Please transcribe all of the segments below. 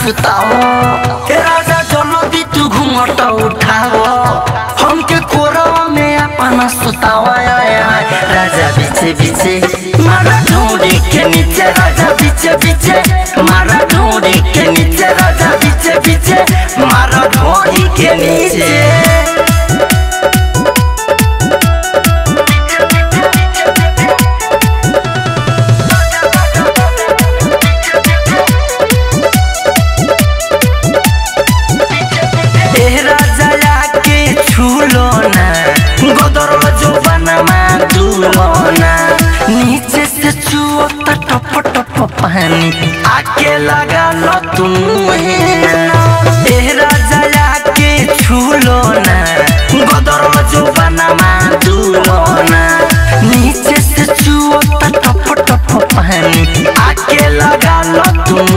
सुताओ हे राजा जल्दी तू घूंघट उठाओ हमके कोरवा में अपना सुताओ आय, आय, आय। राजा बीचे बीचे मारा ढूंढी के नीचे राजा बीचे बीचे मारा ढूंढी के नीचे राजा बीचे बीचे मारा ढूंढी के नीचे ए राजा के छूलो ना गोदर जो बनमा दूलो ना नीचे से छुओ त टप टप पानी आके लगा लो तुम ए राजा के छूलो ना गोदर जो बनमा दूलो ना नीचे से छुओ त टप टप पानी आके लगा लो तुम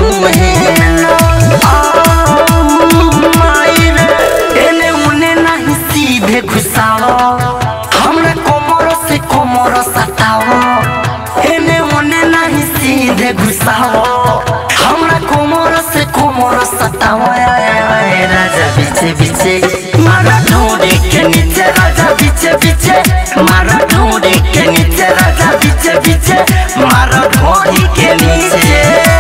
एने उने नहीं सीधे घुसाओ हमरा कोमर से कोमर सताओ एने उने नहीं सीधे घुसाओ हमरा कोमर से कोमर सताओ आय, आय, आय, राजा बीचे बीचे मारा ढूंढे के नीचे राजा बीचे बीचे मारा ढूंढे के नीचे राजा बीचे बीचे मारा ढूंढी के नीचे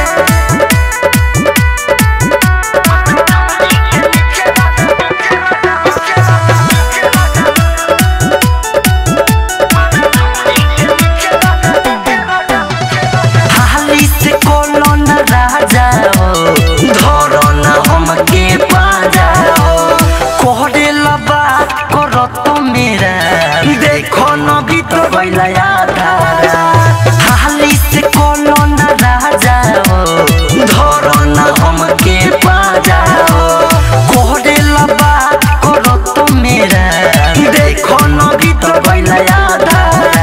हाली से कोनो न राजा हो धरो न हमके पाजा हो कोहरे लबा करो तो मेरा देखो न भी तो बैला यादारा हाली से कोनो न राजा हो धरो न हमके पाजा हो कोहरे लबा करो तो मेरा देखो न भी तो बैला यादारा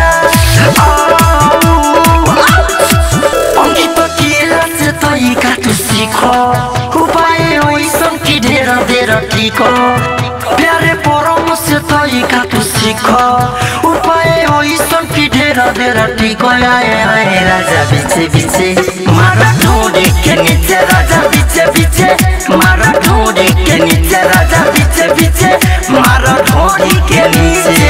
অঙ্কিত কি আছে তই কাটু শিখ উপায় ওইসব কি ঢের ঢের ঠিক প্যারে পরমশ তই কাটু শিখ উপায় ওইসব কি ঢের ঢের ঠিক আয় আয় রাজা বিছে বিছে মারা ঢোড়ে কে নিচে রাজা বিছে বিছে মারা ঢোড়ে কে নিচে রাজা বিছে বিছে মারা ঢোড়ি কে নিচে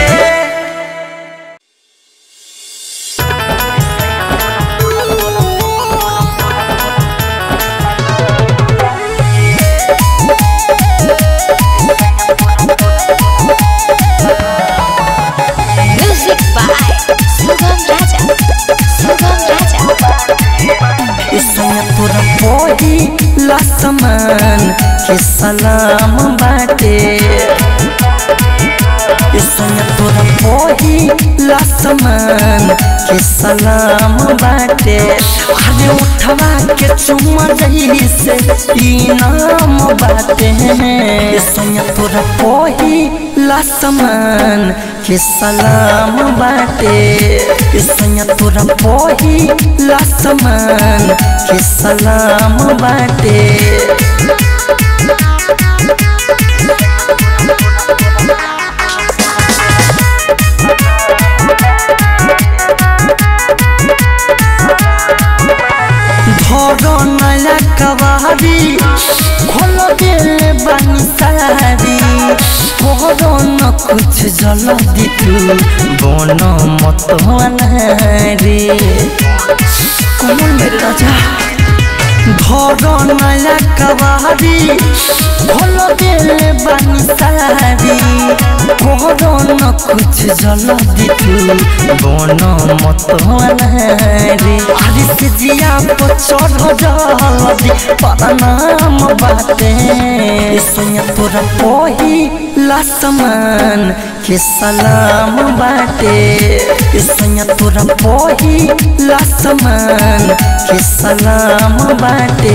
Music by Sugam Raja. Sugam Raja. इसमें तोरा पोही लसमन के सलाम बाटे इसमें तोरा पोही लसमन के सलाम बाटे अरे उठवा के चुमा जही से इनाम बाटे इसमें तोरा पोही लसमन के सलाम बाटे इसमें तोरा पोही लसमन के सलाम बाटे धरो नया कवारी खोल दिल बनी सारी धरो न कुछ जल दितू बन मत रे कमल मेरे राजा धरो नया कवारी खोल दिल बनी सारी धरो न कुछ जल दितू बन मत रे अरे से जिया पर चढ़ जल्दी परनाम बाटे सोया तोरा पोही लसमन के सलाम बाटे सोया तोरा पोही लसमन के सलाम बाटे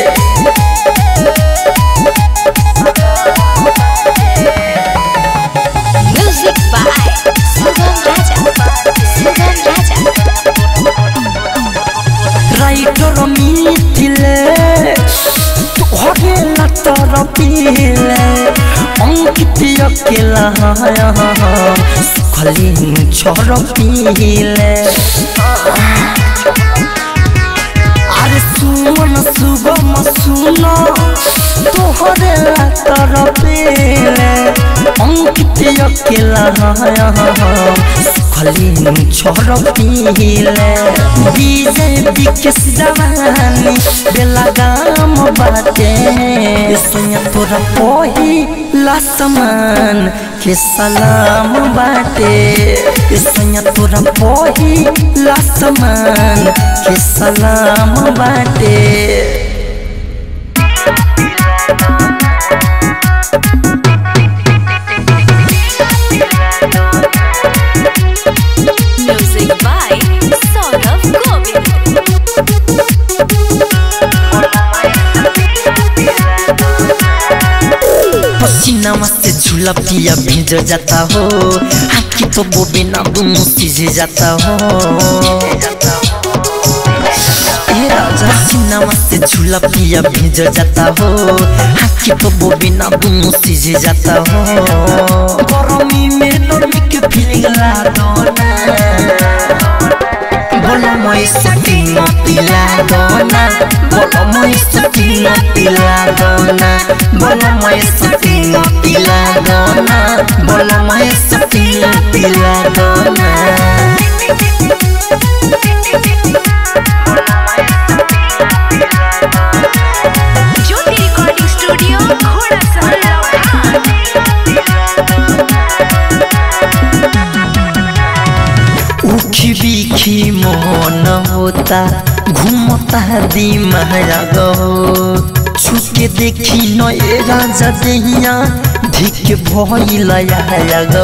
Music by Sugam Raja. Sugam Raja. রাইটর মিথিলে তোহরে লাতর পিলে অঙ্কিত কেলা সুখলি ঝর পিলে আরে সুমন सुगम सुन तोहरे तरफेले अंकित अकेला सुखली छोड़ पीले विजय विकेश जवानी बेला गाम बाटे सुनिया तोरा पोही लासमान के सलाम बाटे सुनिया तोरा पोही लासमान के सलाम बाटे Music by Saurav Govind. पसीना से झूला पिया भीज जाता हो हाथी तो वो बिना दोनों सीझ जाता हो ए राजा सीना से झूला पिया भीज जाता हो हाथी तो वो बिना दोनों सीझ जाता हो गरमी में नरमी के फीलिंग ला दो ना बोलो moi sakino pila dona Bola moi sakino pila dona Bola moi sakino pila dona Bola moi sakino pila dona Jyoti Recording Studio, Ghoda Sahar Laukhan. उखी बिखी Mohan होता घूमता दिमाया गो छुके देखी न ए राजा देहिया धिक भइलया गो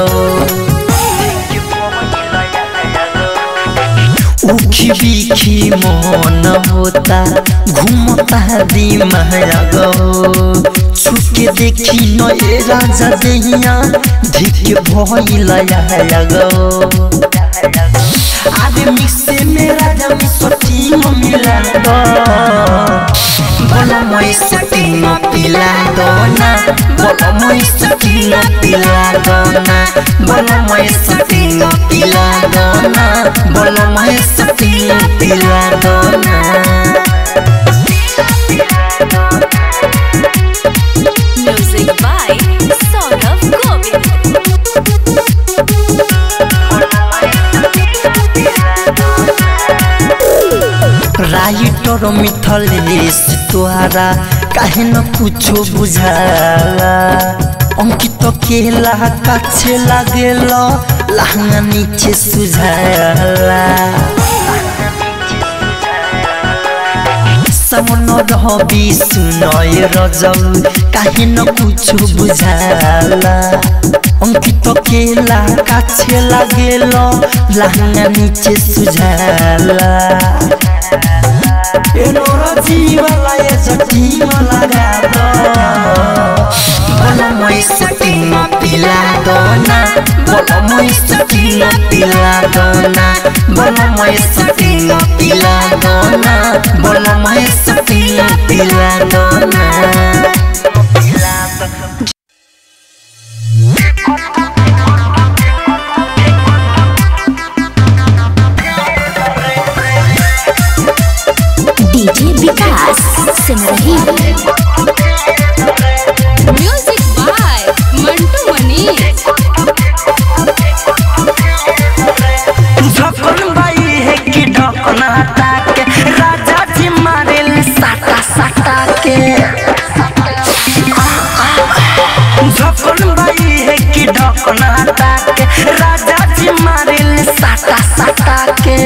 उखी बिखी मोहन होता घूमता दिमाया गो छुके देखी न ए राजा देहिया धिक भइलया गो आदे मिक्से मेरा जम सोची म मिला दो बोला moi सकी न पिला दो ना बोला moi सकी न पिला दो ना बोला moi सकी न पिला दो ना बोला moi सकी न पिला दो ना Music by Saurav Govind. Writer Mithlesh तोहारा काहे न कुछो बुझाला अंकित केला काछे लागेल लहंगा नीचे सुझाला समन रहबी सुनय रजल काहे न कुछो बुझाला अंकित केला काछे लागेल लहंगा नीचे सुझाला एनोरा जीवला ये जटीमा लगा दो बोला moi सकीना पिला दो ना बोला moi सकीना पिला दो ना बोला moi सकीना पिला दो ना बोला moi सकीना पिला दो ना DJ Vikas Simarhi music by Mantu Mani झकन बाई है कि ढकना ताके राजा जी मारे साटा साटा के झकन बाई है कि ढकना ताके राजा जी मारे साटा साटा के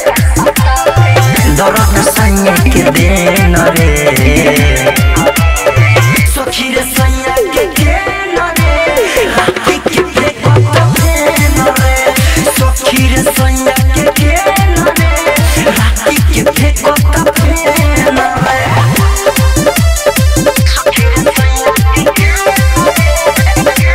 दरद सैया के देन रे सखी रे सैया के देन रे राती के फेंकत देन रे सखी रे सैया के देन रे राती के फेंकत देन रे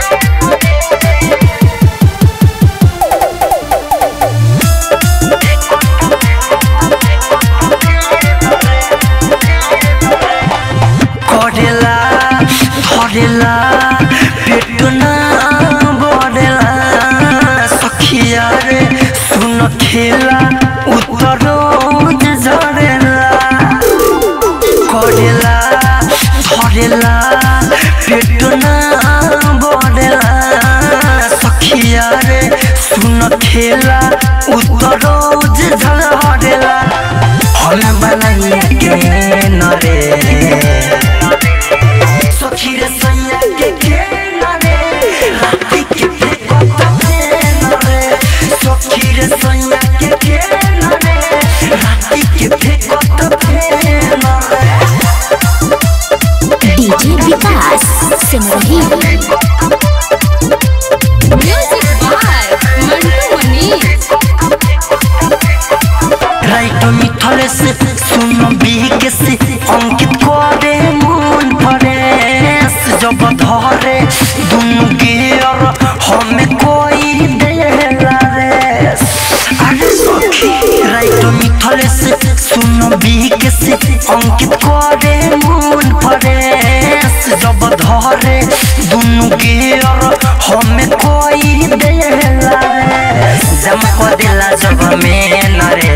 दुनु गेर हमें कोई देला रे अरे सखी राइट मिथले से सुनो बीक से अंकित करे मन फरेस जब धरे दुनु गेर हमें कोई देला रे जम को दिला जब में नरे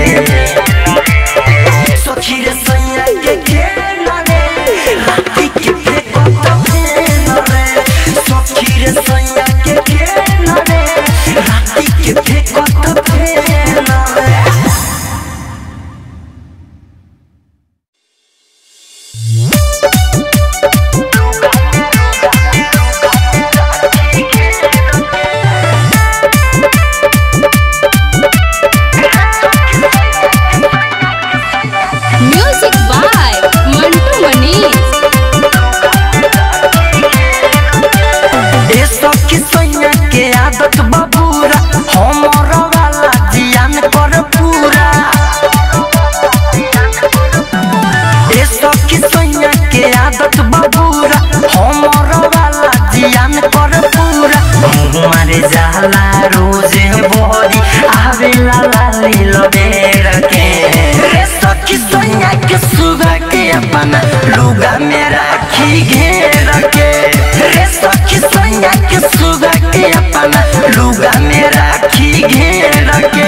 सखी रे सैया के खेला रे राती के फेंको तो फेंको रे सखी रे सैया के खेला रे राती के फेंको तो फेंको रे म्यूजिक बाय मंटू मनीष ए सखी सैया के आदत बबूरा हमर वाला जियान कर पूरा ए सखी सैया के आदत बबूरा हमर वाला जियान कर पूरा मारे जाला रोज बोरी आवेला लाली लबेर के ए सखी सैया के सुगा के अपना लुगा में राखी घेर के रे सखी सैया के सुगा के अपना लुगा में राखी घेर के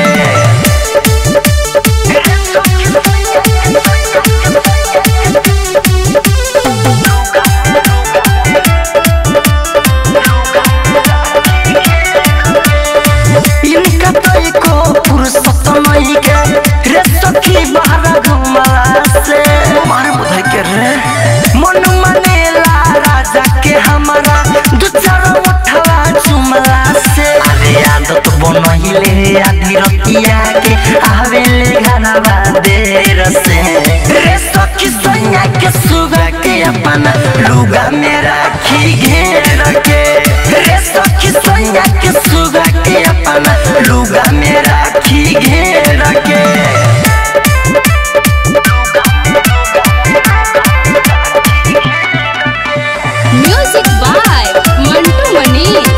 इनका तो एको फुर्सत नहीं के रे सखी बाहर घुमला से मार बुधाई के रे मन मनेला राजा के हमारा दू चार उठवा चुमला से अरे आदत बनहिले आधी रतिया के आवेले घरवा देर से रे सखी सैया के सुगा के अपना लुगा में राखी घेर के रे सखी सैया के सुगा के अपना लुगा में राखी घेर के music by Mantu Manish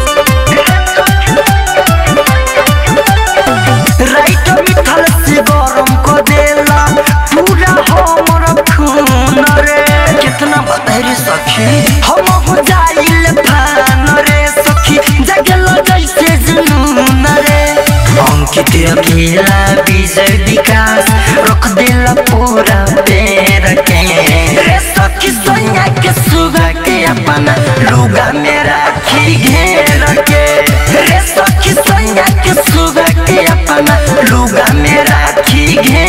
write Mithal से गरम को देला पूरा हमर खून रे कितना बदहरी सखी हम हो जाइल फान रे सखी जगल जैसे जुनून रे अंकित अकेला विजय विकास रख देला पूरा पैर के रे सखी सैया के सुगा के अपना लुगा में राखी घेर के रे सखी सैया के सुगा के अपना लुगा में राखी घेर